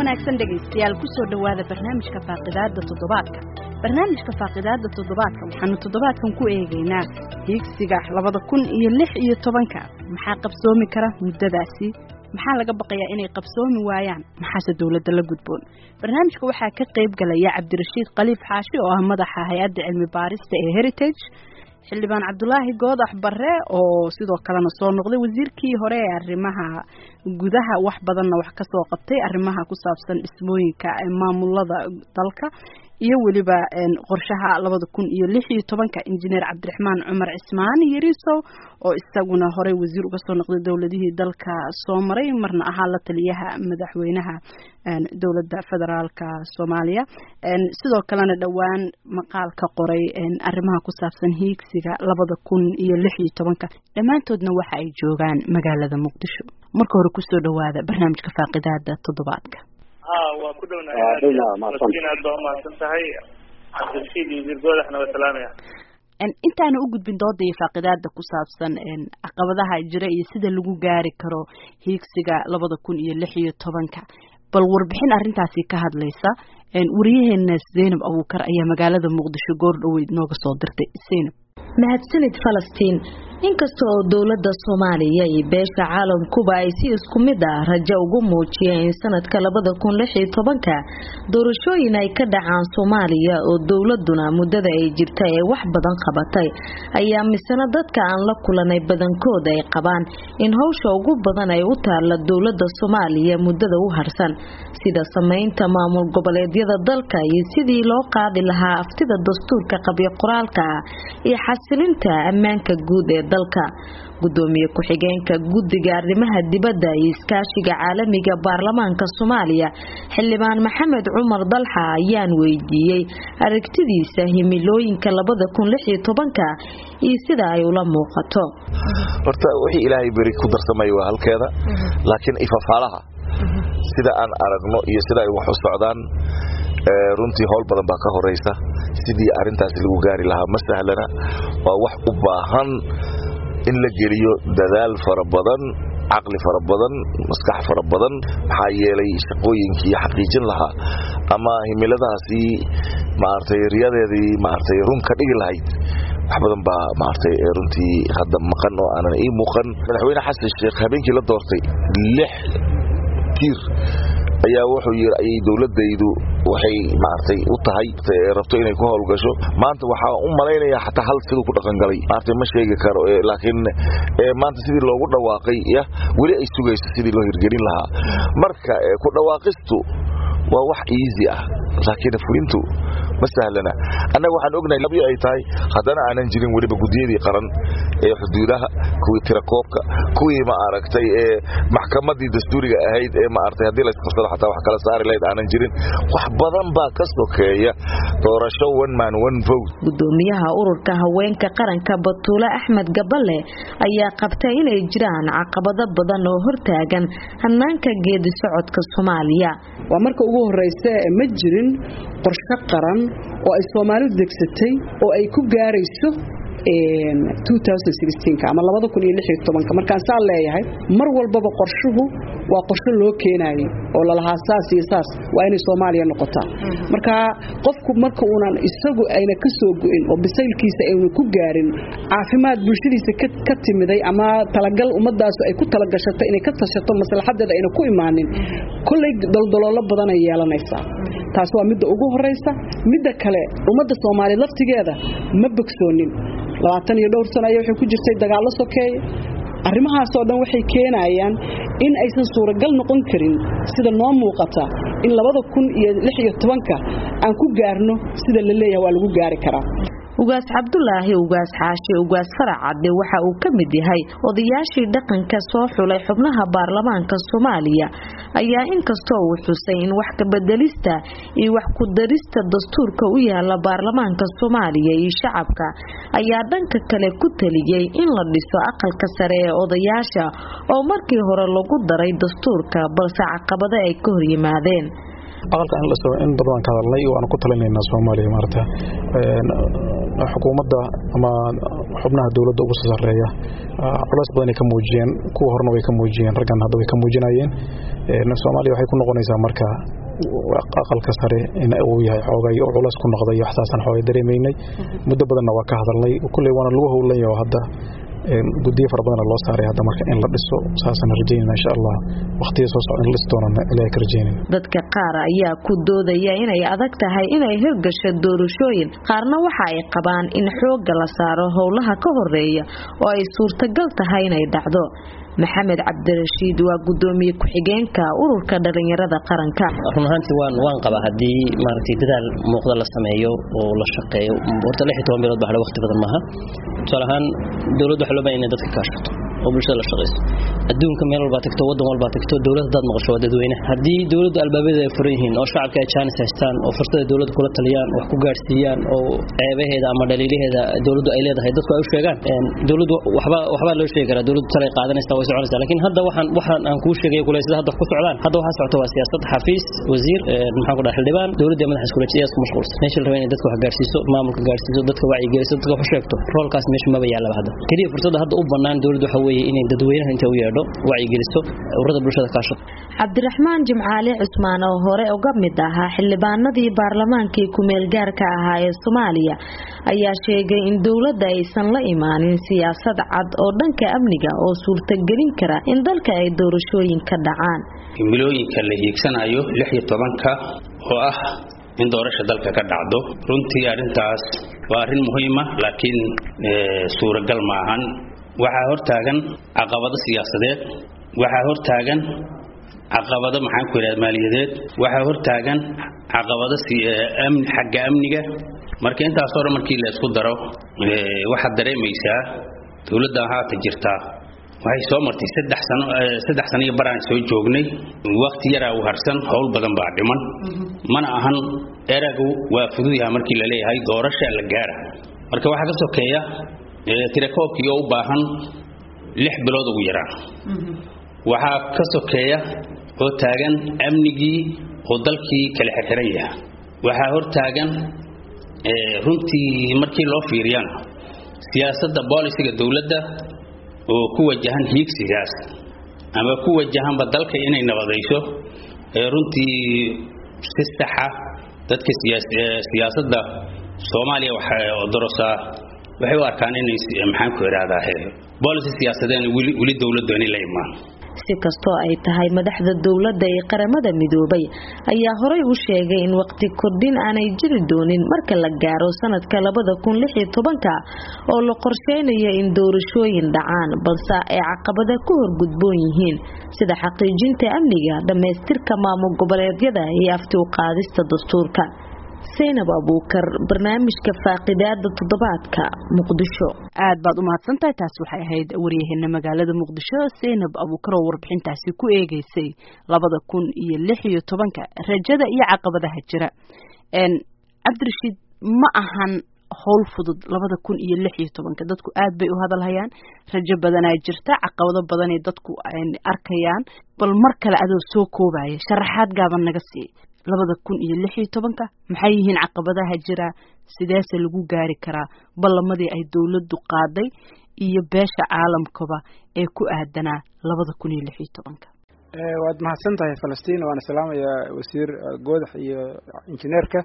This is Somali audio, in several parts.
wanaagsan dhegaystayaal kusoo dhowaada barnaamijka faaqidaada toddobaadka barnaamijka faaqidaada toddobaadka waxaanu toddobaadkan ku eegaynaa hiigsiga labada kun iyo lix iyo tobanka maxaa qabsoomi kara muddadaasi maxaa laga baqayaa inay qabsoomi waayaan maxaase dowladda la gudboon barnaamijka waxaa ka qayb galaya cabdirashiid khaliif xaashi oo ah madaxa hay-adda cilmi baarista ee heritage xildhibaan cabdulaahi goodax bare oo sidoo kalena soo noqday wasiirkii hore ee arrimaha gudaha wax badanna wax ka soo qabtay arrimaha ku saabsan dhismooyinka maamulada dalka iyo weliba qorshaha labada kun iyo lix iyo tobanka injineer cabdiraxmaan cumar cismaan yariisow oo isaguna horey wasiir uga soo noqday dowladihii dalka soo maray marna ahaa la taliyaha madaxweynaha dowladda federaalka soomaaliya sidoo kalena dhowaan maqaal ka qoray arrimaha ku saabsan hiigsiga labada kun iyo lix iyo tobanka dhammaantoodna waxa ay joogaan magaalada muqdisho marka hore kusoo dhowaada barnaamijka faaqidaada toddobaadka ha waa ku dhownahay aad baa umahadsan tahay cabdirashiid iyo wasiir goodaxna waa salaamaya intaana u gudbin dooda iyo faaqidaada ku saabsan caqabadaha jira iyo sida lagu gaari karo hiigsiga labada kun iyo lix iyo tobanka bal warbixin arrintaasi ka hadlaysa wariyaheena zaynab abuukar ayaa magaalada muqdisho goor dhoweyd nooga soo dirtay zaynab mahadsanid falastiin inkasta oo dowladda soomaaliya iyo beesha caalamkuba ay si isku mid ah rajo ugu muujiyeen in sanadka labada kun lix iyo tobanka doorashooyin ay ka dhacaan soomaaliya oo dowladuna muddada ay jirta ee wax badan qabatay ayaa misena dadka aan la kulanay badankood ay qabaan in howsha ugu badan ay u taalla dowladda soomaaliya muddada u harsan sida samaynta maamul goboleedyada dalka iyo sidii loo qaadi lahaa aftida dastuurka qabyo qoraalka ah iyo xasilinta ammaanka guud ee dalka gudoomiye ku-xigeenka guddiga arrimaha dibadda iyo iskaashiga caalamiga baarlamaanka soomaaliya xildhibaan maxamed cumar dalxa ayaan weydiiyey aragtidiisa himilooyinka labada kun lix iyo tobanka iyo sida ay ula muuqato horta wixii ilaahay beri ku darsamaya waa halkeeda laakiin ifafaalaha sida aan aragno iyo sida ay wax u socdaan runtii howl badan baa ka horaysa sidii arintaas lagu gaari lahaa ma sahlana waa wax u baahan in la geliyo dadaal fara badan caqli fara badan maskax fara badan maxaa yeelay shaqooyinkii xaqiijin lahaa ama himiladaasi maaragtay riyadeedii maaragtay run ka dhigi lahayd wax badan baa maaragtay runtii hadda maqan oo aanan ii muuqan madaxweyne xasan sheekh habeenkii la doortay lix tiir ayaa wuxuu yiri ayay dowladaydu waxay maartay u tahay rabto inay ku howlgasho maanta waxaa u malaynayaa xataa hal siduu ku dhaqangalay maartay ma sheegi karo laakiin maanta sidii loogu dhawaaqay ya weli ay sugayso sidii loo hirgelin lahaa marka ku dhawaaqistu waa wax easy ah laakiin fulintu ma sahlana annaga waxaan ognahay labyo ay tahay haddana aanan jirin weliba gudiyadii qaran ee xuduudaha kuwii tirakoobka kuwii ma aragtay ee maxkamadii dastuuriga ahayd ee maaragtay haddii la isqabsado xataa wax kala saari lahayd aanan jirin wax badan baa ka sokeeya doorasho one man one vote gudoomiyaha ururka haweenka qaranka batuule axmed gaballe ayaa qabtay inay jiraan caqabado badan oo hortaagan hannaanka geedi socodka soomaaliya waa marka ugu horeysa ma jirin qorshe qaran oo ay soomaalidu degsatay oo ay ku gaarayso ama markaan saa leeyahay mar walbaba qorshuhu waa qorsho loo keenayay oo lalahaa saas iyo saas waa inay soomaaliya noqotaa marka qofku marka uunan isagu ayna ka soo go'in oo bisaylkiisa aynu ku gaarin caafimaad bulshadiisa ka timiday ama talagal ummadaasu ay ku talagashato inay ka tashato maslaxadeeda ayna ku imaanin kolley daldaloolo badanay yeelanaysaa taas waa midda ugu horaysa midda kale ummadda soomaaliyeed laftigeeda ma bogsoonin labaatan iyo dhowr sano ayaa waxay ku jirtay dagaallo sokeeye arrimahaasoo dhan waxay keenayaan in aysan suuragal noqon karin sida noo muuqata in labada kun iyo lix iyo tobanka aan ku gaarno sida la leeyahay waa lagu gaari karaa ugaas cabdulaahi ugaas xaashi ugaas faracadde waxa uu ka mid yahay odayaashii dhaqanka soo xulay xubnaha baarlamaanka soomaaliya ayaa inkastoo uu xusay in wax kabedelista iyo wax ku darista dastuurka u yaala baarlamaanka soomaaliya iyo shacabka ayaa dhanka kale ku taliyey in la dhiso aqalka sare ee odayaasha oo markii hore lagu daray dastuurka balse caqabado ay ka hor yimaadeen aqalka in la soo in badan waan ka hadalnay waana ku talinaynaa Soomaaliya maarta ee xukuumadda ama xubnaha dawladda ugu sareeya culays badan ay ka muujiyeen kuwa horna way ka muujiyeen raggan hadda way ka muujinayeen ee Soomaaliya waxay ku noqonaysaa marka aqalka sare in uu yahay xoogay oo culays ku noqday iyo waxtaasaan xoogay dareemaynay muddo badanna waa ka hadalnay kulley waana lagu howlan yaho hadda guddiyo fara badana loo saaray hadda marka in la dhiso saasaan rajaynayna insha allah waqtiga soo socda in la dhisi doonana ilaahay ka rajaynayna dadka qaar ayaa ku doodaya inay adag tahay inay hirgasho doorashooyin qaarna waxa ay qabaan in xoogga la saaro howlaha ka horeeya oo ay suurtagal tahay inay dhacdo maxamed cabdirashiid waa gudoomiye ku-xigeenka ururka dhalinyarada qaranka run ahaantii waan waan qabaa haddii maaragtay dadaal muuqda la sameeyo oo la shaqeeyo horta lix iyo toban bilood baa waqti badan maaha tusaale ahaan dowladda waxaa loo baahan inay dadka kaashato oo bulshada la shaqayso adduunka meel walbaa tagto waddan walbaa tagto dowlad haddaad maqasho waa dadweyne haddii dowladdu albaabadeeda ay furan yihiin oo shacabka ay jaanis haystaan oo fursada dowladda kula taliyaan wax ku gaadhsiiyaan oo ceebaheeda ama dhaliilaheeda dowladdu ay leedahay dadku ay u sheegaan dowladdu waxba waxbaa loo sheegi karaa dowladdu talay qaadanaysaa way soconaysaa laakiin hadda waxaan waxaan aan kuu sheegay kule sida hadda ku socdaan hadda waxaa socota waa siyaasad xafiis wasiir maxaan ku dhaha xildhibaan dowladda madaxa iskulajiya isku mashquulsan meesha la raba inay dadka wax gaadhsiiso maamulka gaadhsiiso dadka wacyigeliso dadka wax u sheegto roolkaas meesha maba yaalaba hadda keliya fursadda hadda u bannaan dowladdu waxa weeye inay dadweynaha inta u yeedho wacyigeliso ururada bulshada kaasho cabdiraxmaan jimcaali cusmaan oo hore uga mid ahaa xildhibaanadii baarlamaankii ku-meel gaarka ahaa ee soomaaliya ayaa sheegay in dowladda aysan la imaanin siyaasad cad oo dhanka amniga oo suurtagelin kara in dalka ay doorashooyin ka dhacaan milooyinka la hiigsanayo lix iyo tobanka oo ah in doorasha dalka ka dhacdo runtii arrintaas waa arrin muhiima laakiin suuragal maahan waxaa hortaagan caqabado siyaasadeed waxaa hortaagan caqabado maxaan ku yidhahda maaliyadeed waxaa hortaagan caqabado xagga amniga marka intaasoo dhan markii la isku daro waxaad dareemaysaa dowladdan haata jirtaa waxay soo martay saddex sano saddex sano iyo baraan soo joognay waqti yaraa u harsan howl badan baa dhiman mana ahan eragu waa fududyaha markii la leeyahay doorasha la gaara marka waxaa ka sokeeya tirakoobkii oo u baahan lix bilood ugu yaraan waxaa ka sokeeya oo taagan amnigii oo dalkii kala xirxiran yaha waxaa hor taagan runtii markii loo fiiriyana siyaasadda boolisiga dowladda oo ku wajahan hiigsigaas ama ku wajahanba dalka inay nabadayso runtii si saxa dadka siyaasadda soomaaliya waxaa dorosaa waxay u arkaan inay maxaan ku idhaahdaa boolicy siyaasadeen weli dowladdu inay la imaan si kastoo ay tahay madaxda dowladda ee qaramada midoobay ayaa horay u sheegay in waqti kordhin aanay jiri doonin marka la gaaro sanadka labada kun lix iyo tobanka oo la qorsheynayo in doorashooyin dhacaan balse ay caqabada ku horgudboon yihiin sida xaqiijinta amniga dhammaystirka maamul goboleedyada iyo afti u qaadista dastuurka saynab abuukar barnaamijka faaqidaada toddobaadka muqdisho aad baad u mahadsantahay taas waxay ahayd waryaheena magaalada muqdisho saynab abuukar oo warbixintaasi ku eegeysay labada kun iyo lix iyo tobanka rajada iyo caqabadaha jira cabdirashiid ma ahan howl fudud labada kun iyo lix iyo tobanka dadku aad bay u hadalhayaan rajo badanaa jirta caqabado badanay dadku arkayaan bal mar kale adoo soo koobaya sharaxaad gaaban naga sii labada kun iyo lix iyo tobanka maxay yihiin caqabadaha jira sideese lagu gaari karaa ballamadii ay dowladdu qaaday iyo beesha caalamkaba ee ku aadanaa labada kun iyo lix iyo tobanka waad mahadsan tahay falastiin waana salaamayaa wasiir goodax iyo injineerka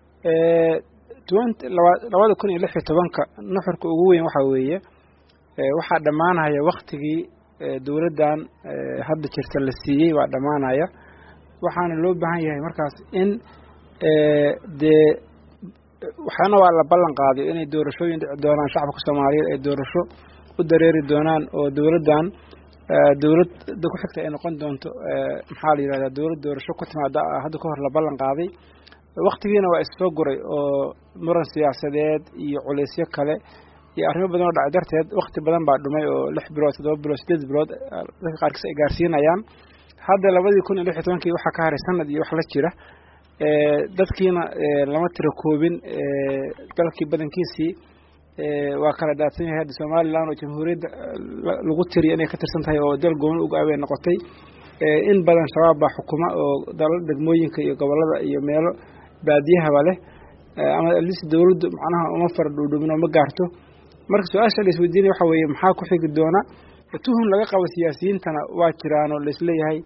labada kun iyo lix iyo tobanka nuxurka ugu weyn waxaa weeye waxaa dhammaanaya waktigii dowladdan hadda jirta la siiyey baa dhammaanaya waxaana loo baahan yahay markaas in dee waxaana waa la ballan qaaday inay doorashooyin dhici doonaan shacabka soomaaliyeed ay doorasho u dareeri doonaan oo dowladdan dowladda ku xigta ay noqon doonto maxaa la yidhahdaa dowlad doorasho ku timaada hadda ka hor la ballan qaaday waktigiina waa issoo guray oo muran siyaasadeed iyo culeysyo kale iyo arrimo badan oo dhacay darteed wakti badan baa dhumay oo lix bilood toddoba bilood sideed bilood dadka qaarkiis ay gaarsiinayaan hadda labadii kun iyo lix iyo tobankii waxaa ka haray sanad iyo wax la jira dadkiina lama tiro koobin dalkii badankiisii waa kala daadsan yahay hadda somalilan oo jamhuuriyadda lagu tiriya inay ka tirsan tahay oo dal gooni uga abay noqotay in badan shabaab baa xukuma oo dalal degmooyinka iyo gobolada iyo meelo baadiyahaba leh ama alis dowladdu macnaha uma fara dhuudhuubin oo ma gaarto marka su-aasha la isweydiinaya waxa weeye maxaa ku xigi doona tuhun laga qabo siyaasiyiintana waa jiraan oo laisleeyahay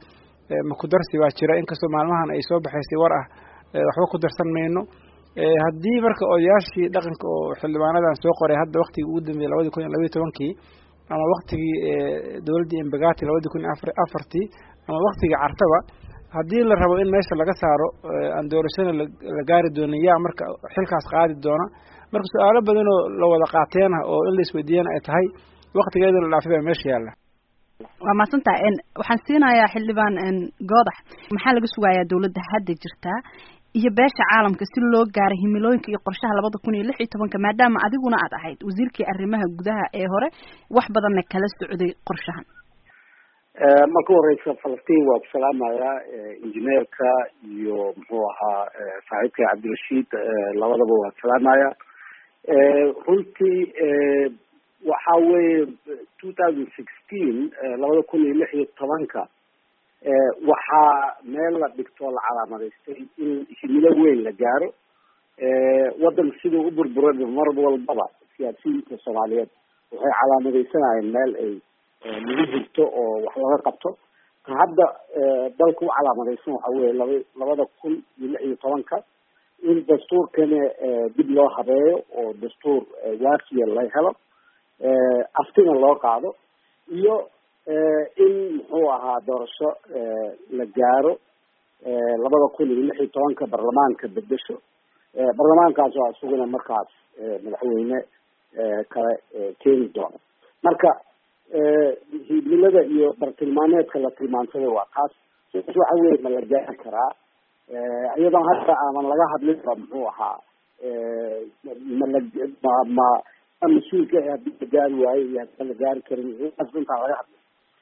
makudarsi baa jira inkastoo maalmahan ay soo baxaysay war ah waxba ku darsan mayno haddii marka odayaashii dhaqanka oo xildhibaanadan soo qoray hadda waktigii ugu dambeeyey labadii kun iyo labaiy tobankii ama waktigii dowladdii embagati labadii kun iyo afartii ama waktigii cartaba haddii la rabo in meesha laga saaro aan doorashada la gaari doonin yaa marka xilkaas qaadi doona marka su-aalo badanoo la wada qaateena oo in la isweydiiyana ay tahay waktigeeda la dhaafay baa meesha yaalla waa mahadsantaha waxaan siinayaa xildhibaan goodax maxaa laga sugayaa dowladda hadda jirtaa iyo beesha caalamka si loo gaaro himilooyinka iyo qorshaha labada kun iyo lix iyo tobanka maadaama adiguna aad ahayd wasiirkii arrimaha gudaha ee hore wax badanna kala socday qorshahan marka horeysa falastiin waa ku salaamayaa injineerka iyo muxuu ahaa saaxiibka cabdirashiid labadaba waa salaamaya runtii waxa weeye two thousand sixteen labada kun iyo lix iyo tobanka waxaa meel la dhigtoo la calaamadaystay in himilo weyn la gaaro waddanka siduu u burburay mar walbaba siyaasiyiinta soomaaliyeed waxay calaamadaysanayeen meel ay lagu jirto oo wax laga qabto hadda dalka u calaamadaysan waxa weye laba labada kun iyo lix iyo tobanka in dastuurkana dib loo habeeyo oo dastuur waafiya la helo aftina loo qaado iyo in muxuu ahaa doorasho la gaaro labada kun iyo lix iyo tobanka baarlamaanka bedesho baarlamaankaas waa isuguna markaas madaxweyne kale keeni doono marka himilada iyo bartilmaameedka la tilmaansaday waa taas sidaas waxa weye ma la gaari karaa iyadoon hadda aaman laga hadlinba muxuu ahaa mala ma ma ma mas-uulka hadii la gaari waayo iyo hadaan la gaari karin intaan laga hadlin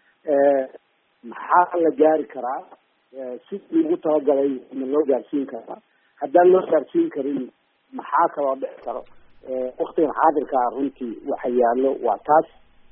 maxaa la gaari karaa sidii ugu talagalay ma loo gaarsiin karaa haddaan loo gaarsiin karin maxaa kaloo dhici karo waktigan xaadirkaa runtii waxa yaallo waa taas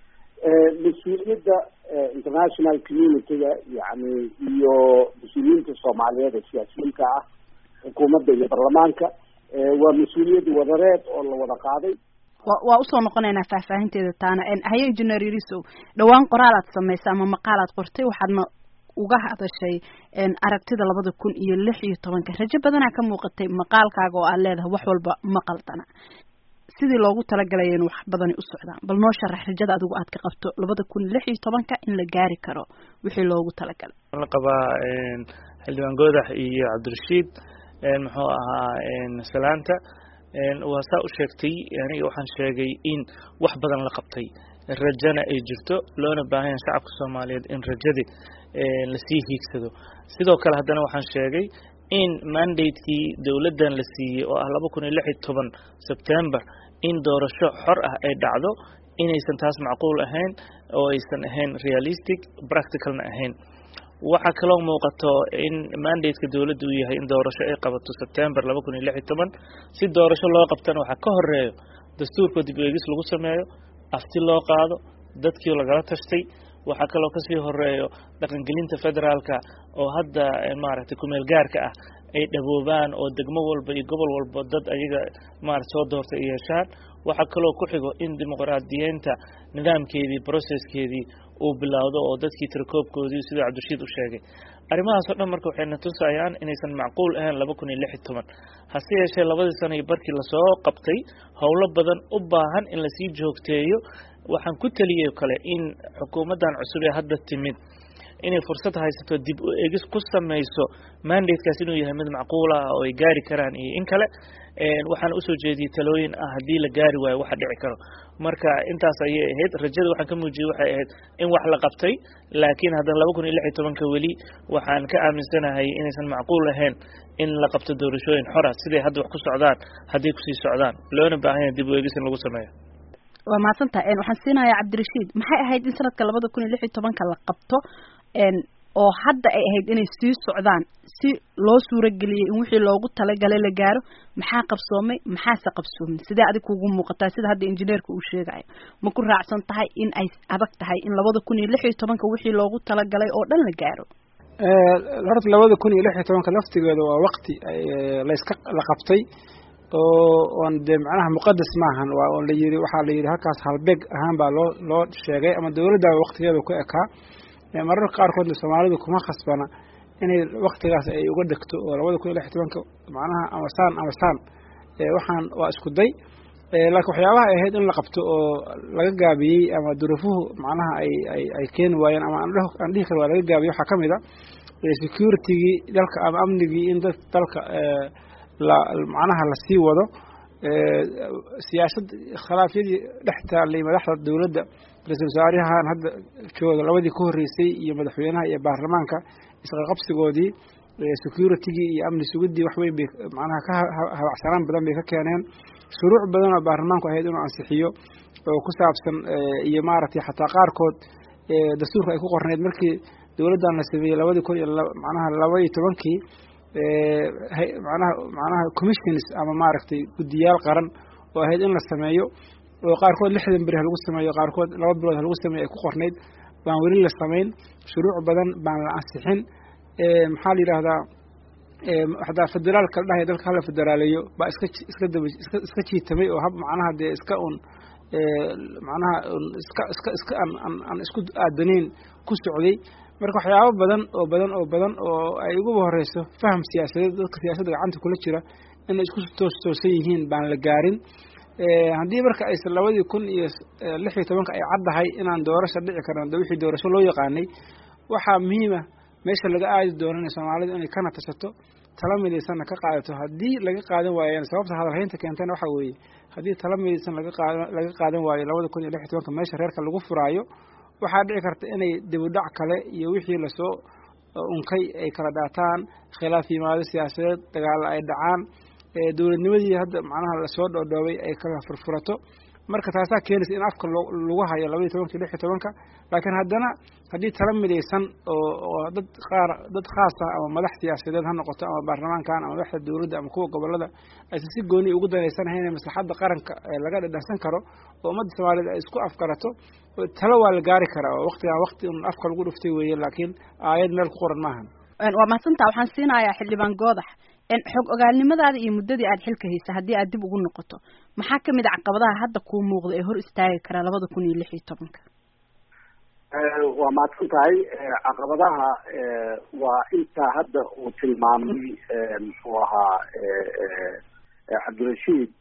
mas-uuliyadda international community-ga yani iyo mas-uuliyiinta soomaaliyeed ee siyaasiyiinta ah xukuumadda iyo baarlamaanka waa mas-uuliyad wadareed oo la wada qaaday wa waa usoo noqonaynaa faahfaahinteeda taana haye engineer yarisow dhowaan qoraalaad samaysay ama maqaalaad qortay waxaadna uga hadashay aragtida labada kun iyo lix iyo tobanka rajo badanaa ka muuqatay maqaalkaaga oo aad leedahay wax walba ma qaldana sidii loogu talagalaya in wax badani u socdaan bal noo sharax rajada adigu aad ka qabto labada kun lix iyo tobanka in la gaari karo wixii loogu talagalay la qabaa xildhibaan goodax iyo cabdirashiid muxuu ahaa salaanta waa saa u sheegtay aniga waxaan sheegay in wax badan la qabtay rajana ay jirto loona baahan yahay shacabka soomaaliyeed in rajadii lasii hiigsado sidoo kale haddana waxaan sheegay in mandatekii dowladdan la siiyey oo ah laba kun iyo lix iyo toban sebtember in doorasho xor ah ay dhacdo inaysan taas macquul ahayn oo aysan ahayn realistic practicalna ahayn waxaa kaloo muuqato in mandateka dowladda uu yahay in doorasho ay qabato sebtember laba kun iyo lix iyo toban si doorasho loo qabtana waxaa ka horeeyo dastuurkoo dib eegis lagu sameeyo afti loo qaado dadkii lagala tashtay waxaa kaloo kasii horeeyo dhaqangelinta federaalka oo hadda maaragtay kumeel gaarka ah ay dhaboobaan oo degmo walba iyo gobol walba dad ayaga maarata soo doortay ay yeeshaan waxaa kaloo ku xigo in dimuqraadiyeynta nidaamkeedii processkeedii uu bilowdo oo dadkii tirakoobkoodii siduu cabdirashiid u sheegay arrimahaasoo dhan marka waxayna tusayaan inaysan macquul ahayn laba kun iyo lix iyo toban hase yeeshee labadii sana iyo barkii lasoo qabtay howlo badan u baahan in lasii joogteeyo waxaan ku teliyay kale in xukuumaddan cusub ee hadda timid inay fursad haysato dib u egis ku samayso mandatekaas inuu yahay mid macquul ah oo ay gaari karaan iyo in kale waxaan usoo jeediyey talooyin ah haddii la gaari waayo waxa dhici karo marka intaas ayay ahayd rajada waxaan ka muujiyey waxay ahayd in wax la qabtay laakiin haddana laba kun iyo lix iyo tobanka weli waxaan ka aaminsanahay inaysan macquul ahayn in la qabto doorashooyin xora siday hadda wax ku socdaan hadday kusii socdaan loona baahan yahay dib u egis in lagu sameeyo waa mahadsantaha waxaan siinayaa cabdirashiid maxay ahayd in sanadka labada kun iyo lix iyo tobanka la qabto oo hadda ay ahayd inay sii socdaan si loo suurageliyey in wixii loogu talagalay la gaaro maxaa qabsoomay maxaase qabsoomin sidee adig kugu muuqataa sida hadda injineerka uu sheegayo ma ku raacsan tahay in ay adag tahay in labada kun iyo lix iyo tobanka wixii loogu talagalay oo dhan la gaaro horta labada kun iyo lix iyo tobanka laftigeeda waa wakti layska la qabtay oo oon dee macnaha muqadas maahan waa on la yiri waxaa la yidhi halkaas halbeeg ahaan baa loo loo sheegay ama dowladdaaba waktigeeda ku ekaa mararka qaarkoodna soomaalidu kuma khasbana inay waktigaas ay uga degto oo labada kun iyo lix tobanka macnaha ama saan ama saan waxaan waa isku day laakiin waxyaabaha ay ahayd in la qabto oo laga gaabiyey ama duruufuhu macnaha ay ay ay keeni waayeen ama aan dhihi karo waa laga gaabiyey waxaa ka mid a securitygii dalka ama amnigii in dad dalka la macnaha lasii wado siyaasad khilaafyadii dhex taallay madaxda dowladda ra-isul wasaarahan hadda jooga labadii ka horreysay iyo madaxweynaha iyo baarlamaanka isqaqabsigoodii securitygii iyo amni sugidii wax weyn bay macnaha ka habacsanaan badan bay ka keeneen shuruuc badan oo baarlamaanku ahayd inuu ansixiyo oo ku saabsan iyo maaragtay xataa qaarkood dastuurka ay ku qorneyd markii dowladdan la sameeyey labadii kun iyo macnaha laba iyo tobankii manaha macnaha commissions ama maaragtay guddiyaal qaran oo ahayd in la sameeyo oo qaarkood lixdan beri ha lagu sameeyo qaarkood laba bilood ha lagu sameeyo ay ku qorneyd baan weli la samayn shuruuc badan baan la ansixin maxaa la yidhaahdaa hataa federaalka la dhahaya dalka hala federaaleeyo baa iska iska daba iska iska jiitamay oo hab macnaha dee iska un macnaha iska iska iska aan aan aan isku aadanayn ku socday marka waxyaabo badan oo badan oo badan oo ay uguba horeyso faham siyaasadeed dadka siyaasadda gacanta kula jira inay isku toos toosan yihiin baan la gaarin haddii marka aysan labadii kun iyo lix iyo tobanka ay caddahay inaan doorasho dhici karno de wixii doorasho loo yaqaanay waxaa muhiima meesha laga aadi doonana soomaalidu inay kana tashato tala midaysanna ka qaadato haddii laga qaadan waayeen sababta hadalhaynta keentana waxaa weeye haddii tala midaysan laga qaadan laga qaadan waayo labada kun iyo lix iyo tobanka meesha reerka lagu furaayo waxaa dhici karta inay dibudhac kale iyo wixii lasoo unkay ay kala dhaataan khilaaf yimaado siyaasadeed dagaalo ay dhacaan dowladnimadii hadda macnaha lasoo dhoodhoobay ay kala furfurato marka taasaa keenaysa in afka lagu hayo labaiyo tobanka iyo lix iyo tobanka laakiin haddana haddii tala midaysan oo oo dad qaar dad khaas ah ama madax siyaasadeed ha noqoto ama baarlamaankan ama madaxda dowladda ama kuwa gobolada aysan si gooni ugu danaysanahayn in maslaxadda qaranka laga dhadhansan karo oo ummadda soomaaliyeed ay isku afgarato talo waa la gaari karaa oo waktigan wakti un afka lagu dhuftay weeye laakiin aayad meel ku qoran maahan waa mahadsantaa waxaan siinayaa xildhibaan goodax xog ogaalnimadaada iyo muddadii aad xilka haysa haddii aad dib ugu noqoto maxaa kamid a caqabadaha hadda kuu muuqda ee hor istaagi karaa labada kun iyo lix iyo tobanka waa mahadsan tahay caqabadaha waa intaa hadda uu tilmaamay muxuu ahaa cabdirashiid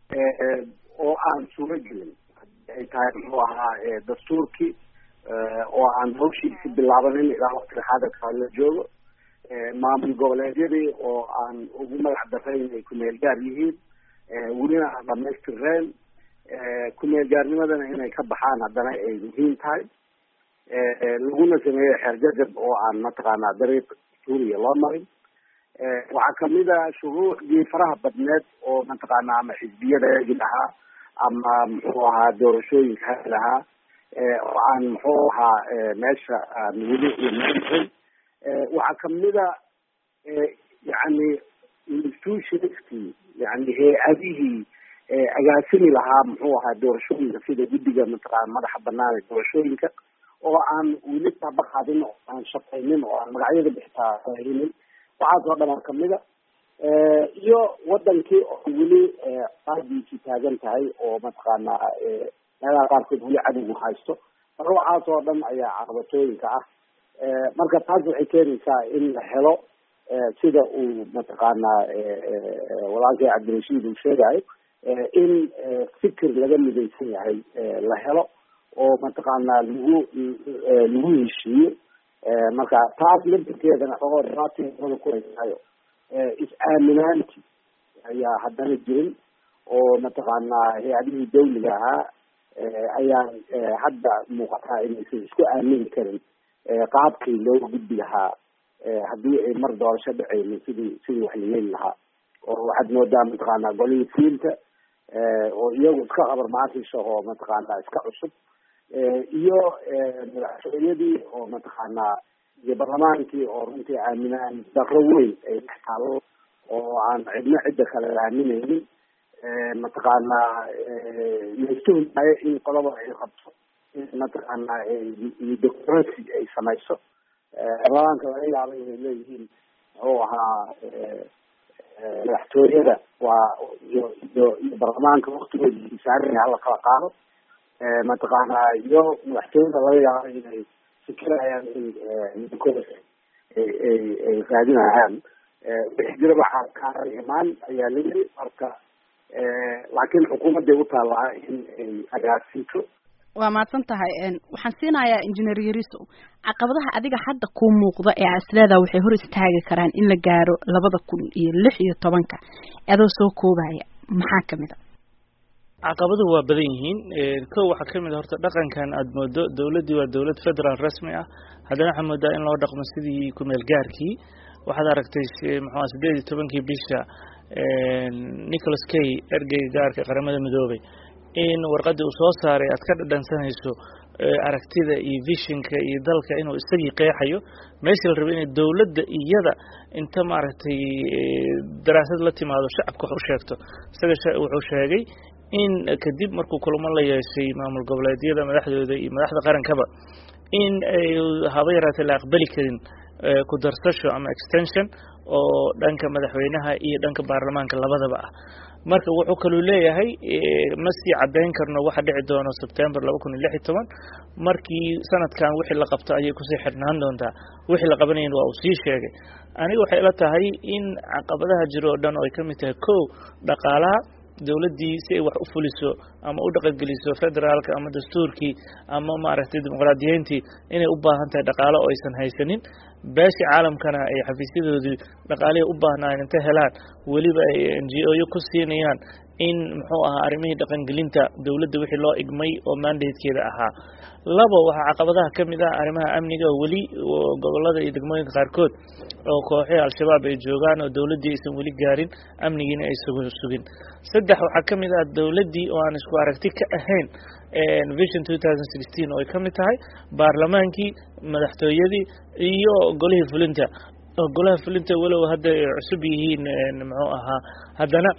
oo aan suuro gelin ay tahay muxuu ahaa dastuurkii oo aan hawshiisi bilaabanin ilaa waqtiga xaadirka la joogo maamul goboleedyadii oo aan ugu magac darayn ay kumeel gaar yihiin welina aan dhamaystireen kumeel gaarnimadana inay ka baxaan haddana ay muhiim tahay laguna sameeyo xeerjajab oo aan mataqaanaa dariiq suuriya loo marin waxaa kamid a shuruucdii faraha badneed oo mataqaanaa ama xisbiyada hegi lahaa ama muxuu ahaa doorashooyinka hegi lahaa oo aan muxuu ahaa meesha aan weli imarin waxaa kamida yani institutionskii yani hay-adihii agaasimi lahaa muxuu ahaa doorashooyinka sida guddiga mataqaana madaxa banaan ee doorashooyinka oo aan weli taabaqaadin oo aan shaqaynin oo aan magacyada bixitaa saahinin waxaas oo dhan kamida iyo wadankii oo weli qaadiisii taagan tahay oo mataqaanaa meelaha qaarkood weli cadowgu haysto marka waxaas oo dhan ayaa caqabatooyinka ah marka taas waxay keenaysaa in la helo sida uu mataqaanaa walaalkay cabdirashiid uu sheegayo in fikir laga midaysan yahay la helo oo mataqaanaa lagu lagu heshiiyo marka taas laftirkeedana xogoo dhibaatooda ku haysaayo is-aaminaanti ayaa haddana jirin oo mataqaanaa hay-adihii dawliga ahaa ayaan hadda muuqataa inaysan isku aamini karin qaabkii loo gudbi lahaa haddii ay mar doorasho dhaceynin sidii sidii wax la yeeli lahaa oo waxaad moodaa mataqaanaa golihii fiilka oo iyagu iska qabar maasisha oo mataqaanaa iska cusub iyo madaxtooyadii oo mataqaanaa iyo barlamaankii oo runtii aaminaan darro weyn ay dhex taalo oo aan cidna cidda kale aamineynin mataqaanaa laistuhmaayo in qolaba ay qabto mataqaanaa doctoracy ay samayso barlamaanka laga yaaba inay leeyihiin muxuu ahaa madaxtooyada waa iyo iyo iyo barlamaanka waktigoodi saaran hala kala qaado mataqaanaa iyo madaxtooyada laga yaabo inay fikirayaan in ninkooda ay ay ay raadinayaan wixii jira waxaa kaaran imaan ayaa la yiri marka laakiin xukuumadday u taallaa in ay agaasinto waa mahadsan tahay waxaan siinayaa engineer yariso caqabadaha adiga hadda kuu muuqda ee asleeda waxay hor istaagi karaan in la gaaro labada kun iyo lix iyo tobanka adoo soo koobaya maxaa kamid a caqabaduhu waa badan yihiin kow waxaa kamid a horta dhaqankan aada moodo dowladdii waa dowlad federaal rasmi ah haddana waxaa moodaa in loo dhaqmo sidii kumeel gaarkii waxaad aragtay muxua sideed iyo tobankii bisha nicholas kay ergeyga gaarka qaramada midoobay in warqadii uu soo saaray aad ka dhadhansanayso aragtida iyo vishinka iyo dalka inuu isagii qeexayo meeshii la rabay inay dowladda iyada inta maaragtay daraasad la timaado shacabka wax u sheegto isaga wuxuu sheegay in kadib markuu kulamo la yeeshay maamul goboleedyada madaxdooda iyo madaxda qarankaba in ay haba yaraatee la aqbali karin ku darsasho ama extension oo dhanka madaxweynaha iyo dhanka baarlamaanka labadaba ah marka wuxuu kaluu leeyahay ma sii caddayn karno waxa dhici doono sebtember laba kun iyo lix iyo toban markii sanadkan wixii la qabto ayay kusii xidhnaan doontaa wixii la qabanayn waa uu sii sheegay aniga waxay ila tahay in caqabadaha jiro oo dhan oo ay ka mid tahay kow dhaqaalaha dowladdii si ay wax u fuliso ama u dhaqangeliso federaalka ama dastuurkii ama maaragtay dimuqraadiyiintii inay u baahan tahay dhaqaalo oo aysan haysanin beeshii caalamkana ay xafiisyadoodii dhaqaalihii u baahnaayeen inta helaan weliba ay n g o yo ku siinayaan in muxuu ahaa arrimihii dhaqangelinta dowladda wixii loo igmay oo mandatekeeda ahaa labo waxaa caqabadaha ka mid ah arrimaha amniga weli gobolada iyo degmooyinka qaarkood oo kooxihii al-shabaab ay joogaan oo dowladdii aysan weli gaarin amnigiina ay sugin saddex waxaa ka mid ah dowladdii oo aan isku aragti ka ahayn vision two thousand sixteen oo ay ka mid tahay baarlamaankii madaxtooyadii iyo golihii fulinta golaha fulinta walow hadda ay cusub yihiin muxuu ahaa haddana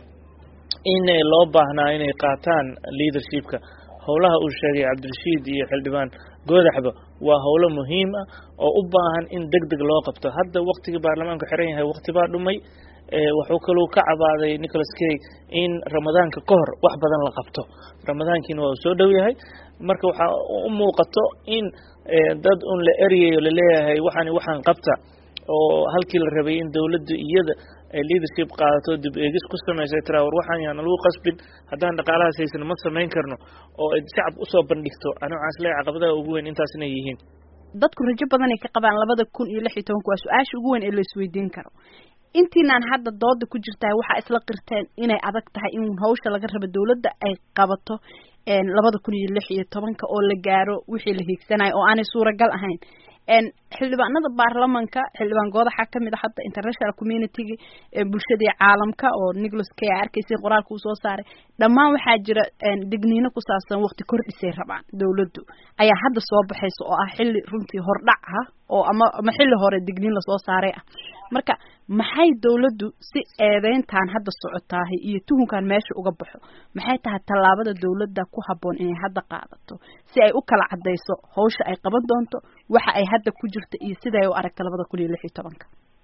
in loo baahnaa inay qaataan leadershipka howlaha uu sheegay cabdirashiid iyo xildhibaan goodaxba waa howlo muhiim ah oo u baahan in deg deg loo qabto hadda waktigii baarlamaanku xiran yahay wakti baa dhumay wuxuu kaluu ka cabaaday nicholas kay in ramadaanka ka hor wax badan la qabto ramadaankiina waa uu soo dhow yahay marka waxaa u muuqato in dad un la eryayo laleeyahay waxaani waxaan qabta oo halkii la rabay in dowladdu iyada ay leadership qaadato dib eegis ku samaysay tiraa war waxaan yaana lagu qasbin haddaan dhaqaalahaas haysan ma samayn karno oo ay shacab usoo bandhigto ani waxaan isleeyahay caqabadaha ugu weyn intaas inay yihiin dadku rajo badan ay ka qabaan labada kun iyo lix iyo tobanka waa su-aasha ugu weyn ee la isweydiin karo intiinaan hadda dooda ku jirtaa waxaa isla qirteen inay adag tahay in hawsha laga rabo dowladda ay qabato labada kun iyo lix iyo tobanka oo la gaaro wixii la hiigsanayo oo aanay suuragal ahayn xildhibaanada baarlamanka xildhibaan goodaxa kamid a hadda international communitygii bulshadii caalamka oo nicholas kay arkaysay qoraalka uu soo saaray dhammaan waxaa jira digniino ku saabsan waqti kordhisay rabaan dowladdu ayaa hadda soo baxaysa oo ah xilli runtii hordhac ah oo ama ama xilli hore digniin lasoo saaray ah marka maxay dowladdu si eedeyntan hadda socotaahay iyo tuhunkan meesha uga baxo maxay tahay tallaabada dowladda ku habboon inay hadda qaadato si ay u kala cadayso hawsha ay qaban doonto waxa ay hadda ku jirta iyo siday u aragta labada kun iyo lix iyo tobanka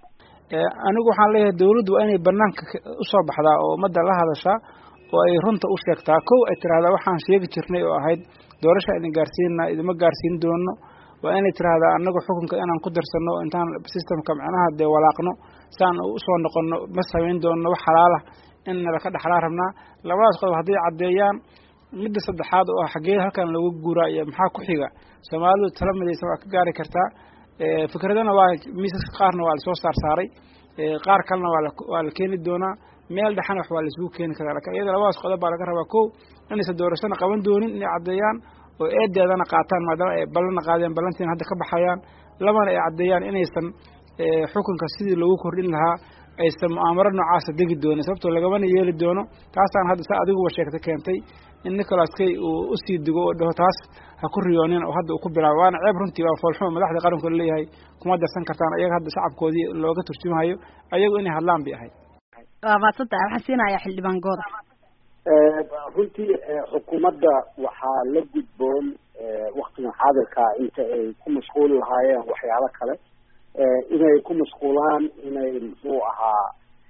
anigu waxaan leeyahay dowladdu waa inay banaanka usoo baxdaa oo ummadda la hadashaa oo ay runta u sheegtaa kow ay tiraahdaa waxaan sheegi jirnay oo ahayd doorasha idin gaarsiinna idima gaarsiin doono waa inay tiraahdaa anagu xukunka inaan ku darsano intaan systemka macnaha dee walaaqno saan usoo noqono ma samayn doono wax xalaalah in nalaka dhexlaa rabnaa labadaas qodob hadday caddeeyaan midda saddexaad oo ah xaggee halkan lagu guuraa iyo maxaa ku xiga soomaalidu tala midaysan waa ka gaari kartaa fikradana waa miisaska qaarna waa lasoo saar saaray qaar kalena waa waa la keeni doonaa meel dhexana wax waa laisugu keeni karaa lakin iyada labadaas qodob baa laga rabaa kow inaysan doorashana qaban doonin inay caddeeyaan oo eedeedana qaataan maadaama ay ballana qaadeen ballantiina hadda ka baxayaan labana ay caddeeyaan inaysan xukunka sidii loogu kordhin lahaa aysan mu'aamaro noocaasa degi doonin sababtoo lagamana yeeli doono taasaan hadda saa adiguba sheegta keentay in nicholas kay uu usii digo oo dhaho taas ha ku riyoonin oo hadda uu ku bilaabo waana ceeb runtii waa foolxumo madaxda qaranku leeyahay kuma darsan kartaan ayaga hadda shacabkoodii looga turjumahayo ayagu inay hadlaan bay ahayd waa maadsantahay waxaan siinayaa xildhibaan gooda runtii xukuumadda waxaa la gudboon waktigan xaadirkaa inta ay ku mashquuli lahaayeen waxyaalo kale inay ku mashquulaan inay muxuu ahaa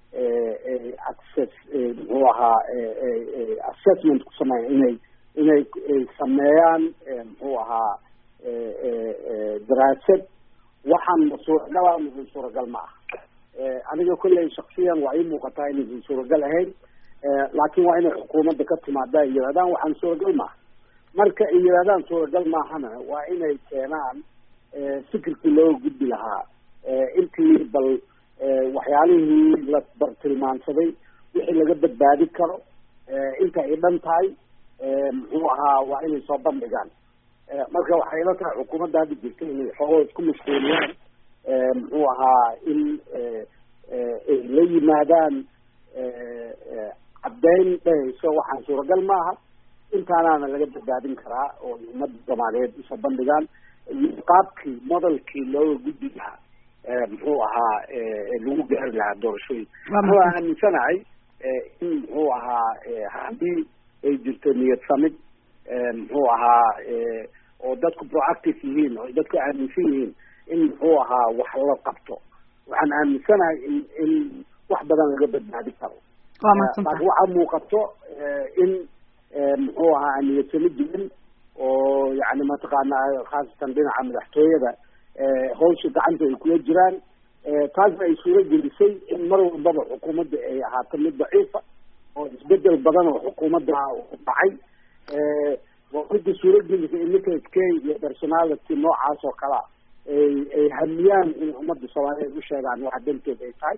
access muxuu ahaa assessment ku sameeyan inay inay sameeyaan muxuu ahaa daraasad waxaan ma suuragal ah mise suuragal ma ah aniga kolley shaksiyan waa ii muuqataa inaysan suuragal ahayn laakiin waa inay xukuumadda ka timaada ay yidhahdaan waxaan suuragal maaha marka ay yidhahdaan suuragal maahana waa inay keenaan fikirkii looga gudbi lahaa intii bal waxyaalihii la bartilmaansaday wixii laga badbaadi karo inta ay dhan tahay muxuu ahaa waa inay soo bandhigaan marka waxay ila tahay xukuumadda hadda jirta inay xoogoo isku mashquuliyaan muxuu ahaa in ay la yimaadaan caddeyn dhehayso waxaan suuragal maaha intaanaana laga badbaadin karaa oo ummadda soomaaliyeed usoo bandhigaan iyo qaabkii modelkii looga gudbi lahaa muxuu ahaa lagu gaari lahaa doorashooyin waa aaminsanahay in muxuu ahaa haddii ay jirto niyad samid muxuu ahaa oo dadku proactive yihiin oo dadku aaminsan yihiin in muxuu ahaa wax la qabto waxaan aaminsanahay in in wax badan laga badbaadi karo laakiin waxaa muuqato in muxuu ahaa niyadsamo jirin oo yani mataqaana khaasatan dhinaca madaxtooyada hawsha gacanta ay kula jiraan taasna ay suuro gelisay in mar walbaba xukuumadda ay ahaato mid daciifa oo isbedel badan oo xukuumadda dhacay waa midda suuro gelisay in ninka k iyo personality noocaas oo kalea ay ay hamiyaan in ummadda soomaaliyeed u sheegaan waxa danteed ay tahay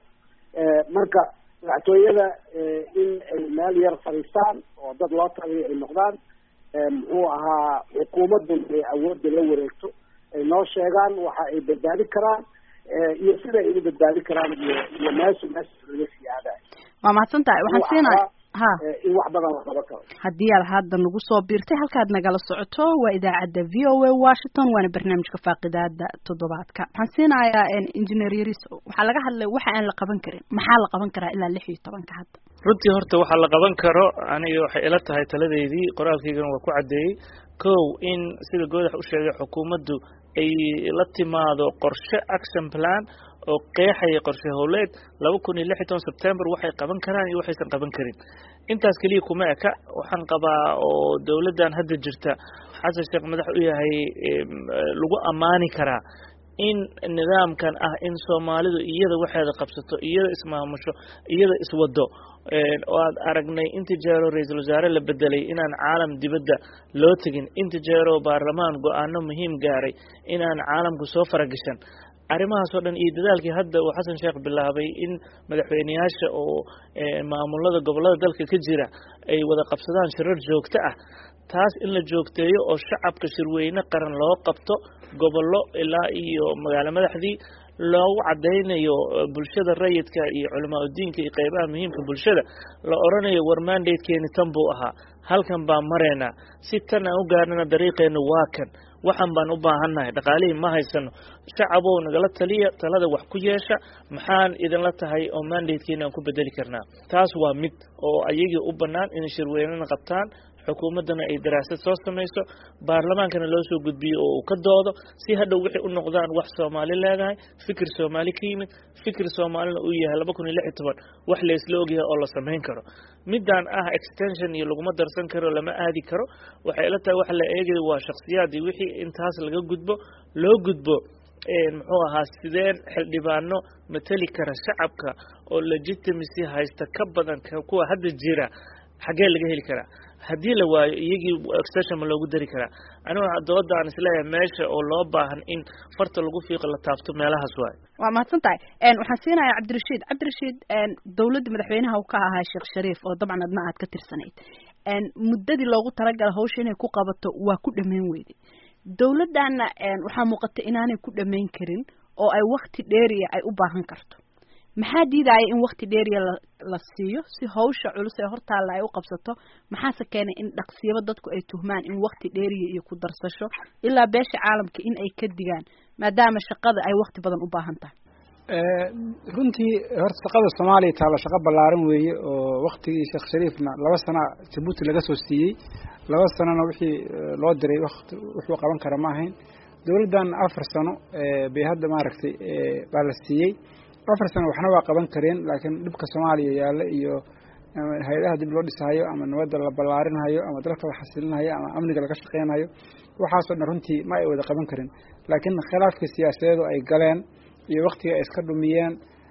marka madaxtooyada in ay meel yar fadhiistaan oo dad loo taliyo ay noqdaan muxuu ahaa xukuumaddun ay awoodda la wareegto ay noo sheegaan waxa ay badbaadi karaan iyo sida ay u badbaadi karaan iyo iyo meesha meesha laga sii aadayo waa mahadsan tahay waxaan siinaya ha in wax badan la qaban karo haddii aad hadda nagu soo biirtay halkaad nagala socoto waa idaacadda v o a washington waana barnaamijka faaqidaada toddobaadka waxaan siinayaa engineer yaris waxaa laga hadlay waxa aan la qaban karin maxaa la qaban karaa ilaa lix iyo tobanka hadda runtii horta waxaa la qaban karo aniga waxay ila tahay taladeydii qoraalkaygana waa ku caddeeyey kow in sida goodax u sheegay xukuumaddu ay la timaado qorshe action plan oo qeexaya qorshe howleed laba kun iyo lix iyo toban sebtember waxay qaban karaan iyo waxaysan qaban karin intaas keliya kuma eka waxaan qabaa oo dowladdan hadda jirta xasan sheekh madax u yahay lagu ammaani karaa in nidaamkan ah in soomaalidu iyada waxeeda qabsato iyada ismaamusho iyada iswado oo aad aragnay inta jeero ra-iisul wasaare la bedelay inaan caalam dibadda loo tegin inta jeero baarlamaan go-aano muhiim gaaray inaan caalamku soo faragashan arrimahaas oo dhan iyo dadaalkii hadda uu xasan sheekh bilaabay in madaxweyneyaasha oo maamulada gobollada dalka ka jira ay wada qabsadaan shirar joogto ah taas in la joogteeyo oo shacabka shirweyne qaran loo qabto gobollo ilaa iyo magaalo madaxdii loogu cadaynayo bulshada rayidka iyo culamaa udiinka iyo qeybaha muhiimka bulshada la odhanayo war mandatekeeni tan buu ahaa halkan baan maraynaa si tan aan u gaarnana dariiqeenu waa kan waxaan baan u baahannahay dhaqaalihii ma haysano shacabow nagala taliya talada wax ku yeesha maxaan idinla tahay oo mandatekeena aan ku bedeli karnaa taas waa mid oo ayagii u bannaan inay shirweynena qabtaan xukuumaddana ay daraasad soo samayso baarlamaankana loo soo gudbiyo oo uu ka doodo si hadhow waxay u noqdaan wax soomaali leedahay fikir soomaali ka yimid fikir soomaalina uu yahay laba kun iyo lix iyo toban wax la isla ogyahay oo la samayn karo midaan ah extension iyo laguma darsan karo lama aadi karo waxay ila tahay waxa la eegaya waa shaksiyaadii wixii intaas laga gudbo loo gudbo muxuu ahaa sideen xildhibaano mateli kara shacabka oo legitimacy haysta ka badan kuwa hadda jira xaggee laga heli karaa haddii la waayo iyagii extension ma loogu dari karaa aniga dooda aan isleeyahay meesha oo loo baahan in farta lagu fiiqo la taabto meelahaas waayo waa mahadsan tahay waxaan siinayaa cabdirashiid cabdirashiid dowladda madaxweynaha uu ka ahaa sheekh shariif oo dabcan adna aad ka tirsanayd muddadii loogu talagala hawsha inay ku qabato waa ku dhammayn weyday dowladdaana waxaa muuqata inaanay ku dhammayn karin oo ay wakti dheeriya ay u baahan karto maxaa diidaya in wakti dheeriya la la siiyo si hawsha culus ee hortaalla ay u qabsato maxaase keenay in dhaqsiyaba dadku ay tuhmaan in wakti dheeriya iyo ku darsasho ilaa beesha caalamka in ay ka digaan maadaama shaqada ay wakti badan u baahan tahay runtii horta shaqada soomaaliya taaba shaqo ballaaran weeye oo waktigii sheekh shariifna laba sana jabuuti laga soo siiyey laba sanona wixii loo diray wati wuxuu qaban kara ma ahayn dowladdan afar sano bay hadda maaragtay baa la siiyey afar sano waxna waa qaban kareen laakiin dhibka soomaaliya yaalla iyo ama hay-adaha dib loo dhisahayo ama nabadda la ballaarinhayo ama dalka la xasilinayo ama amniga laga shaqeynayo waxaasoo dhan runtii ma ay wada qaban karin laakiin khilaafkii siyaasadeedu ay galeen iyo waktiga ay iska dhumiyeen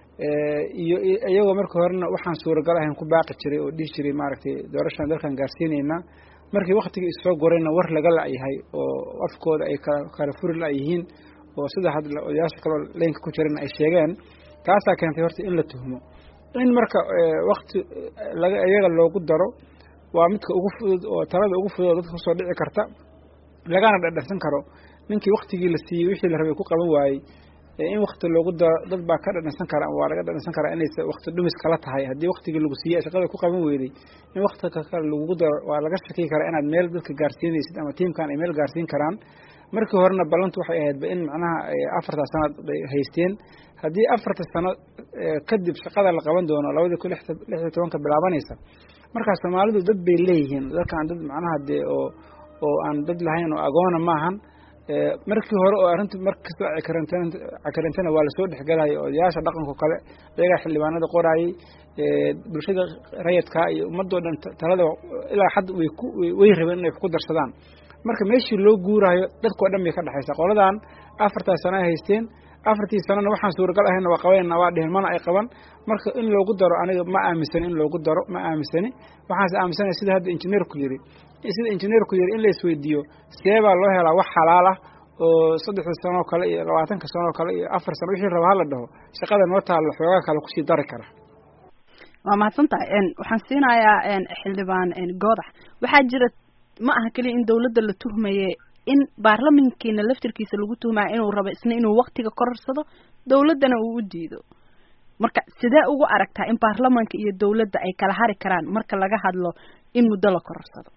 iyo iyagoo markii horena waxaan suuragal ahayn ku baaqi jiray oo dhihi jiray maaragtay doorashaan dalkan gaarsiinaynaa markii waktigii issoo gorayna war laga la-yahay oo afkooda ay kala furi la-yihiin oo sida hadda odayaasha kaloo leynka ku jirana ay sheegeen taasaa keentay horta in la tuhmo in marka wakti laga iyaga loogu daro waa midka ugu fudud oo talada ugu fudud oo dadka kusoo dhici karta lagana dhadhansan karo ninkii waktigii la siiyey wixii la rabay ku qaban waayey in wakti loogu daro dad baa ka dhadhansan kara waa laga dhadhansan karaa inaysa wakti dhumis kala tahay haddii waktigii lagu siiyey shaqada ku qaban weyday in wakti kale lagugu daro waa laga shaki karaa inaad meel dadka gaarsiinaysid ama tiimkan ay meel gaarsiin karaan markii horena ballantu waxay ahaydba in macnaha afarta sanad bay haysteen haddii afarta sano kadib shaqada la qaban doono labadii kun lixda tobanka bilaabanaysa markaas soomaalidu dad bay leeyihiin dadkaan dad macnaha dee oo oo aan dad lahayn oo agoona maahan markii hore oo arrintu markastoo cakarantana waa lasoo dhexgelayo odayaasha dhaqanko kale iyagaa xildhibaanada qoraayey bulshada rayadkaa iyo ummadoo dhan talada ilaa xad way ku way rabeen inay ku darsadaan marka meeshii loo guuraayo dadkao dhan bay ka dhexaysaa qoladan afartaas sana ay haysteen afartii sanana waxaan suuragal ahayna waa qabanayna waa dhehen mana ay qaban marka in loogu daro aniga ma aaminsani in loogu daro ma aaminsani waxaanse aaminsanaya sida hadda injineerku yiri sida injineerku yiri in la isweydiiyo see baa loo helaa wax xalaal ah oo saddexda sanoo kale iyo labaatanka sanoo kale iyo afar sano wixii raba hala dhaho shaqada noo taalla xoogaa kale kusii dari kara waa mahadsan tahay waxaan siinayaa xildhibaan goodax waxaa jira ma aha keliya in dawladda la tuhmaye in baarlamankiina laftirkiisa lagu tuhmaya inuu rabo isna inuu waktiga kororsado dawladdana uu u diido marka sidee ugu aragtaa in baarlamanka iyo dawladda ay kala hari karaan marka laga hadlo in muddo la kororsado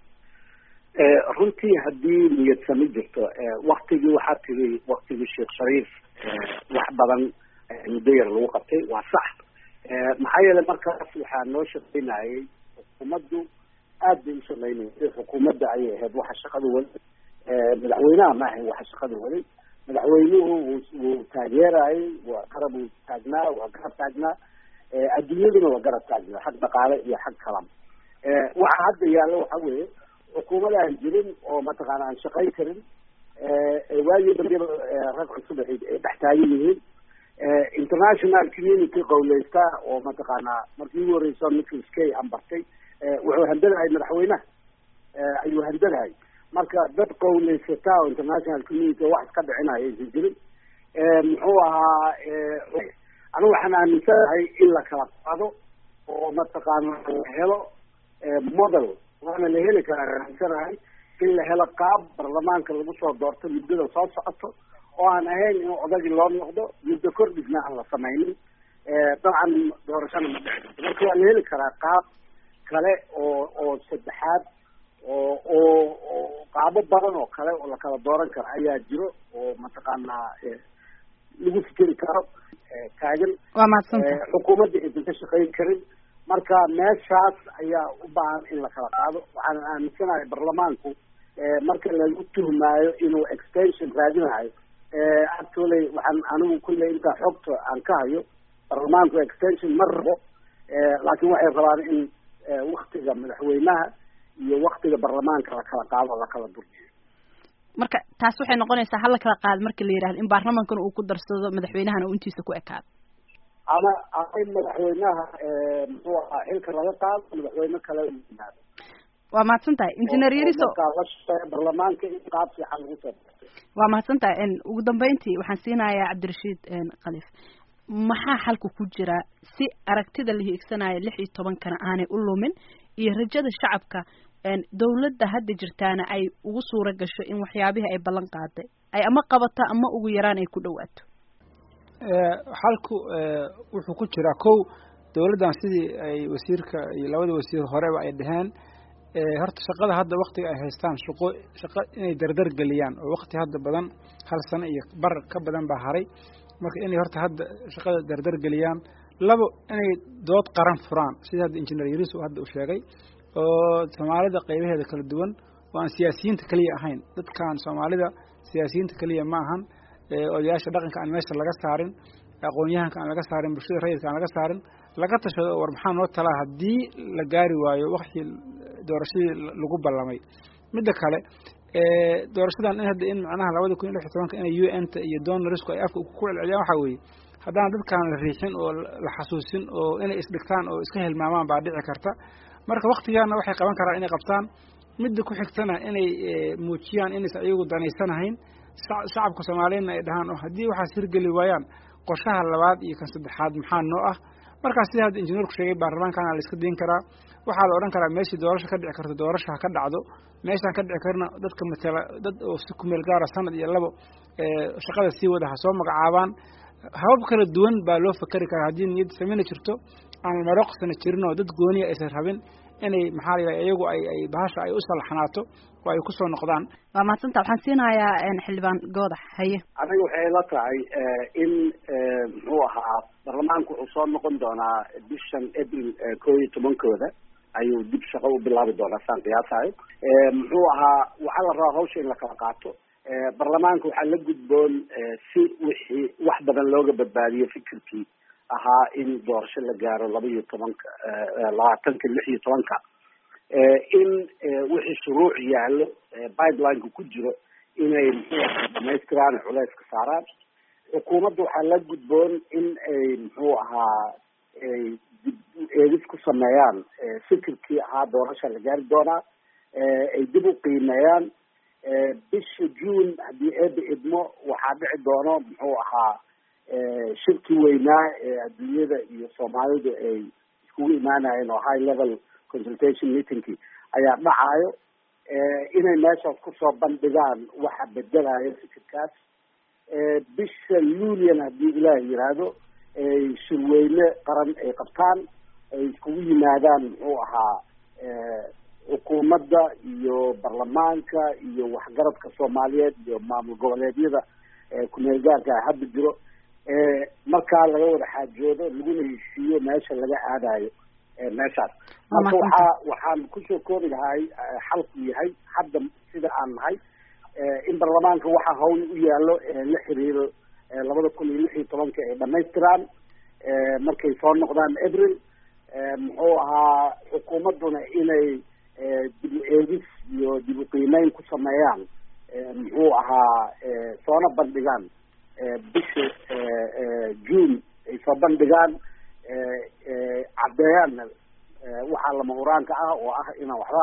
runtii haddii niyadsami jirto waktigii waxaa tiri waktigii sheekh shariif wax badan muddo yar lagu qabtay waa sax maxaa yeelay markaas waxaa noo shaqaynayay xukuumaddu aad bay u shaqaynaysay xukuumadda ayay ahayd waxa shaqada waday madaxweynaha ma ahayn waxa shaqada waday madaxweynuhu wuu taageerayay waa garab uu taagnaa waa garab taagnaa adduunyaduna waa garab taagnaa xag dhaqaale iyo xag kalama waxa hadda yaallo waxa weeye xukuumad aan jirin oo mataqaana aan shaqayn karin waagii dambeba rag cusub ay dhex taagan yihiin international community qawleysta oo mataqaanaa markii ugu horeysa nicholas kay ambartay wuxuu handadahay madaxweynaha ayuu handadahay marka dad qawleysata oo international community wax iska dhicinaya aysan jirin muxuu ahaa anigu waxaan aaminsanahay in la kala qaado oo mataqaana la helo model waana la heli karaa aaminsanahay in la helo qaab baarlamaanka lagu soo doorto muddada soo socoto oo aan ahayn in odagii loo noqdo muddo kordhisna aan la samaynin dabcan doorashana ma dhici karto marka waa la heli karaa qaab kale oo oo saddexaad oo oo oo qaabo badan oo kale oo lakala dooran karo ayaa jiro oo mataqaanaa lagu fikeri karo taagan waa mahadsanta xukuumadda aysan ka shaqayn karin marka meeshaas ayaa u baahan in la kala qaado waxaan aaminsanahay baarlamaanku marka lagu tuhmaayo inuu extension raadinayo actually waxaan anigu kulley intaa xogta aan ka hayo baarlamaanku extension ma rabo laakiin waxay rabaan in waktiga madaxweynaha iyo waktiga baarlamaanka la kala qaado o la kala durjiyo marka taas waxay noqonaysaa hala kala qaado marka la yihahdo in baarlamankana uu ku darsado madaxweynahana uu intiisa ku ekaado ama ama in madaxweynaha muxuu ahaa xilka laga qaado madaxweyne kale u yimaado waa mahadsan tahay engineer yariso la shaqeeya baarlamaanka in qaab fiican lagu soo waa mahadsan tahay ugu dambeyntii waxaan siinayaa cabdirashiid khaliif maxaa xalka ku jira si aragtida la hiigsanaya lix iyo tobankana aanay u lumin iyo rajada shacabka dawladda hadda jirtaana ay ugu suura gasho in waxyaabihii ay ballan qaaday ay ama qabato ama ugu yaraan ay ku dhawaato xalku wuxuu ku jiraa kow dawladdan sidii ay wasiirka iyo labada wasiir horeba ay dhaheen horta shaqada hadda waktiga ay haystaan shaqo shaqo inay dardar geliyaan oo wakti hadda badan hal sano iyo bar ka badan baa haray marka inay horta hadda shaqada dardar geliyaan labo inay dood qaran furaan sida hadda injineer yariis uu hadda u sheegay oo soomaalida qaybaheeda kala duwan oo aan siyaasiyiinta keliya ahayn dadkan soomaalida siyaasiyiinta keliya ma ahan odayaasha dhaqanka aan meesha laga saarin aqoon-yahanka aan laga saarin bulshada rayidka aan laga saarin laga tashado war maxaa noo talaa haddii la gaari waayo waktii doorashadii lagu ballamay midda kale doorashadan in hadda in macnaha labada kun iyo lix iyo tobanka inay u n ta iyo donorsku ay afka ku celceliyaan waxaa weeye haddaan dadkaan la riixin oo la xasuusin oo inay isdhigtaan oo iska hilmaamaan baa dhici karta marka waktigaana waxay qaban karaan inay qabtaan midda ku xigtana inay muujiyaan inaysan iyagu danaysanahayn shacabka soomaaliyeedna ay dhahaan oo haddii waxaas hirgeli waayaan qorshaha labaad iyo kan saddexaad maxaa noo ah markaas sida hadda injineerku sheegay baarlamaankana la iska diin karaa waxaa la odhan karaa meeshii doorasho ka dhici karto doorasho ha ka dhacdo meeshaan ka dhici karna dadka matala dad oo si kumeel gaara sanad iyo labo shaqada sii wada ha soo magacaabaan habab kala duwan baa loo fakeri karaa haddii niyad sameyna jirto aan maroqsana jirin oo dad gooniya aysan rabin inay maxaa la yidhaha iyagu ay ay bahasha ay u salaxnaato oo ay kusoo noqdaan waa mahadsanta waxaan siinayaa xildhibaan goodax haye aniga waxay la tahay in muxuu ahaa baarlamaanku wuxuu soo noqon doonaa bishan april koo iyo tobankooda ayuu dib shaqo u bilaabi doonaa saan qiyaasayo muxuu ahaa waxaa la rabaa hawsha in la kala qaato baarlamaanka waxaa la gudboon si wixii wax badan looga badbaadiyo fikirkii ahaa in doorasho la gaaro laba iyo tobanka labaatanka lix iyo tobanka in wixii shuruuc yaallo pipelineka ku jiro inay muxuu ahaa dhamaystiraan culeyska saaraan xukuumadda waxaa la gudboon in ay muxuu ahaa ay dib eegis ku sameeyaan fikirkii ahaa doorasha la gaari doonaa ay dib u qiimeeyaan bisha june haddii eeba idmo waxaa dhici doono muxuu ahaa shirkii weynaa ee adduunyada iyo soomaalidu ay iskugu imaanayeen oo high level consultation meetingkii ayaa dhacayo inay meeshaas kusoo bandhigaan waxa bedelayo fikirkaas bisha lulian haddii ilaah yiraahdo ay shirweyne qaran ay qabtaan ay iskugu yimaadaan muxuu ahaa xukuumadda iyo baarlamaanka iyo waxgaradka soomaaliyeed iyo maamul goboleedyada kumeel gaarka hadda jiro markaa laga wada xaajoodo laguna heshiiyo meesha laga aadayo meeshaas marka waxaa waxaan kusoo koobi lahay xalku yahay hadda sida aan nahay in baarlamaanka waxa hawl u yaalo la xiriiro labada kun iyo lix iyo tobanka ay dhamaystiraan markay soo noqdaan april muxuu ahaa xukuumadduna inay dib u eegis iyo dib u qiimeyn ku sameeyaan muxuu ahaa soona bandhigaan bisha june ay soo bandhigaan caddeeyaanna waxaa lama huraanka ah oo ah inaan waxba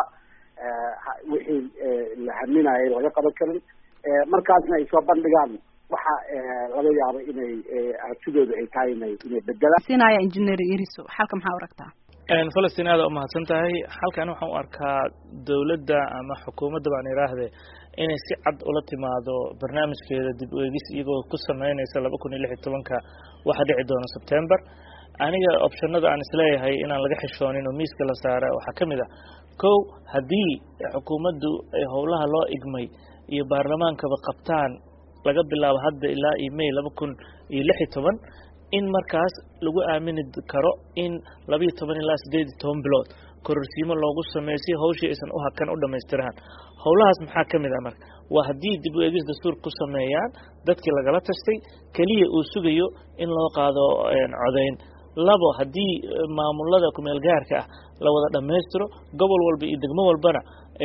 wixii la haminayay laga qaban karin markaasna ay soo bandhigaan waxa laga yaabo inay aragtidooda ay tahay inay inay bedelaan siinaya engineer yariso xalka maxaa u aragtaa falastiin aada umahadsan tahay halkan waxaan u arkaa dowladda ama xukuumadda baan idhaahde inay si cad ula timaado barnaamijkeeda dib u eegis iyagoo ku sameynaysa laba kun iyo lix iyo tobanka waxa dhici doona september aniga optionada aan isleeyahay inaan laga xishoonin oo miiska la saara waxaa ka mid ah kow haddii xukuumaddu ay howlaha loo igmay iyo baarlamaankaba qabtaan laga bilaabo hadda ilaa iyo may laba kun iyo lix iyo toban in markaas lagu aamini karo in labiiyo toban ilaa sideed iyo toban bilood kororsiimo loogu sameeyo si hawshii aysan u hakan u dhamaystiraan howlahaas maxaa ka mid ah marka waa haddii dib u eegis dastuur ku sameeyaan dadkii lagala tashtay keliya uu sugayo in loo qaado codayn labo haddii maamulada kumeel gaarka ah la wada dhammaystiro gobol walba iyo degmo walbana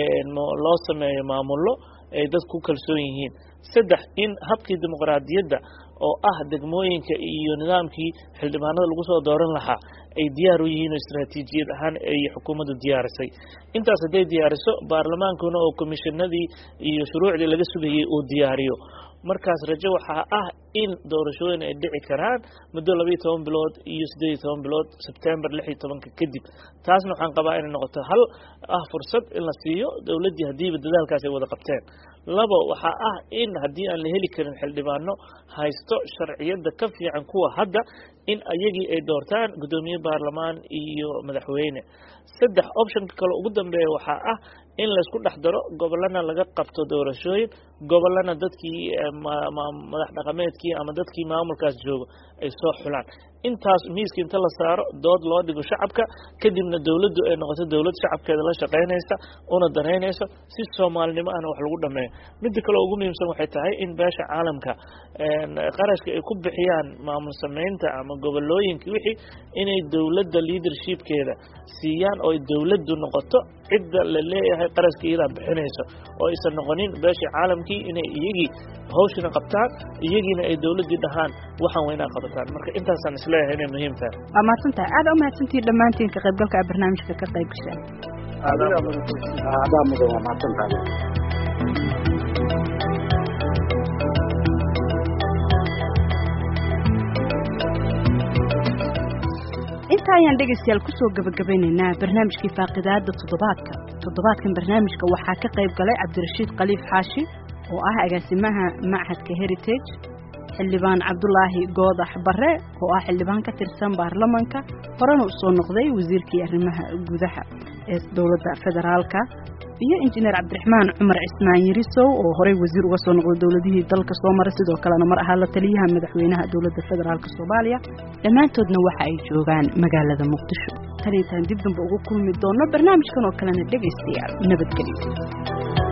loo sameeyo maamullo ay dad ku kalsoon yihiin saddex in habkii dimuqraadiyadda oo ah degmooyinka iyo nidaamkii xildhibaanada lagu soo dooran lahaa ay diyaar u yihiin oo istraatiijiyad ahaan ay xukuumaddu diyaarisay intaas hadday diyaariso baarlamaankuna oo komishinadii iyo shuruucdii laga sugayay uu diyaariyo markaas rajo waxaa ah in doorashooyin ay dhici karaan muddo labaiyo toban bilood iyo siddeed iyo toban bilood sebtember lix iyo tobanka kadib taasna waxaan qabaa inay noqoto hal ah fursad in la siiyo dowladdii haddiiba dadaalkaas ay wada qabteen labo waxaa ah in haddii aan la heli karin xildhibaano haysto sharciyadda ka fiican kuwa hadda in ayagii ay doortaan guddoomiye baarlamaan iyo madaxweyne saddex optionka kale ugu dambeeya waxaa ah in laysku dhex daro gobolana laga qabto doorashooyin gobolana dadkii madax dhaqameedkii ama dadkii maamulkaas joogo ay soo xulaan intaas miiska inta la saaro dood loo dhigo shacabka kadibna dowladdu ay noqoto dowlad shacabkeeda la shaqaynaysa una danaynayso si soomaalinimo ahna wax lagu dhameeyo midda kale ugu muhiimsan waxay tahay in beesha caalamka qarashka ay ku bixiyaan maamul samaynta ama ama gobolooyinka wixii inay dowladda leadershipkeeda siiyaan oo dowladdu noqoto cidda la leeyahay qaraska iyadaa bixinayso oo aysan noqonin beeshii caalamkii inay iyagii hawshina qabtaan iyagiina ay dowladdii dhahaan waxaan waa inaa qabataan marka intaasaan isleeyahay inay muhiim tahay waa mahadsantahay aada u mahadsantihiin dhammaantiin ka qaybgalka a barnaamijka ka qayb gashaan adaa mudan waa mahadsantahay intaa ayaan dhegaystayaal kusoo gabagabeynaynaa barnaamijkii faaqidaada toddobaadka toddobaadkan barnaamijka waxaa ka qayb galay cabdirashiid khaliif xaashi oo ah agaasimaha machadka heritage xildhibaan cabdulaahi goodax bare oo ah xildhibaan ka tirsan baarlamanka horena u soo noqday wasiirkii arrimaha gudaha ee dowladda federaalka iyo injineer cabdiraxmaan cumar cismaan yirisow oo horey wasiir uga soo noqday dowladihii dalka soo maray sidoo kalena mar ahaa la taliyaha madaxweynaha dowladda federaalk soomaaliya dhammaantoodna waxa ay joogaan magaalada muqdisho tan intaan dib damba ugu kulmi doono barnaamijkan oo kalena dhegaystayaal nabadgelyo